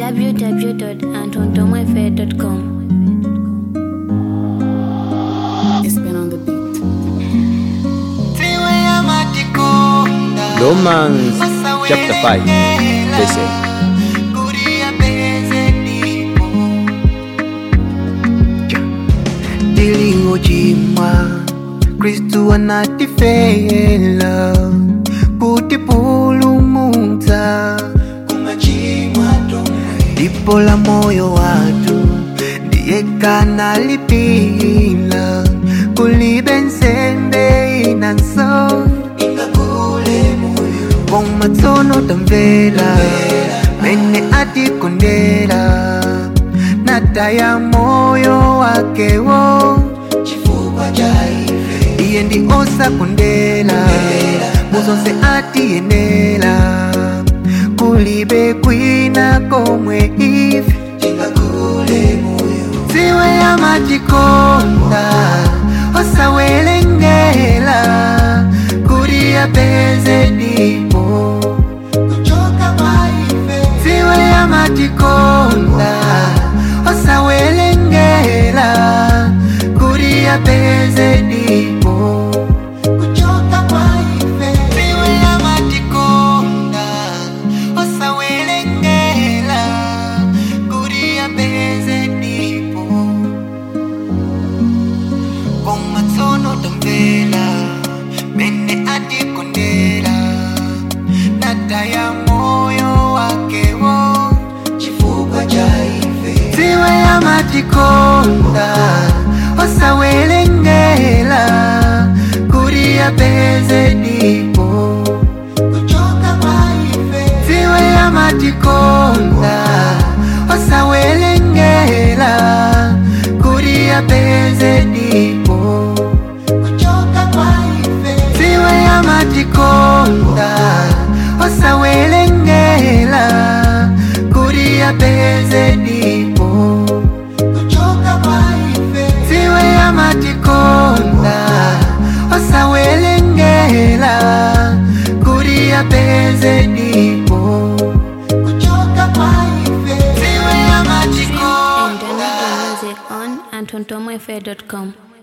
www.antondomafair.com. It's been on the beat. Romans chapter 5, verse 8. tilingochimwa kristu anatifela kutipulumutsa dipo la moyo watu ndiye kanalipila kulibe nsembe inanso komatsono tamvela mene atikondela nataya moyo wakewo iye ndi osakondela muzonse atiyenela kulibe kwina komwe ife dziwe amatikonda osawelengela kuti apeze dipo dziwe amatikonda osawelengela kuti apeze dipo dziwe amatikonda osawelengela kuti apeze dipo komatsono tamvela mene atikondela nataya moyo wakewo chifukwa cha ife dziwe amatikonda osawelengela kuti apeze dipo dziwe amatikonda osawelengela kuti apeze dipo dziwe amatikonda osawelengela kuti apeze dipo dziwe amatikonda osawelengela kuti apeze dipo dziwe And amatikonda download the music on antondomafair.com.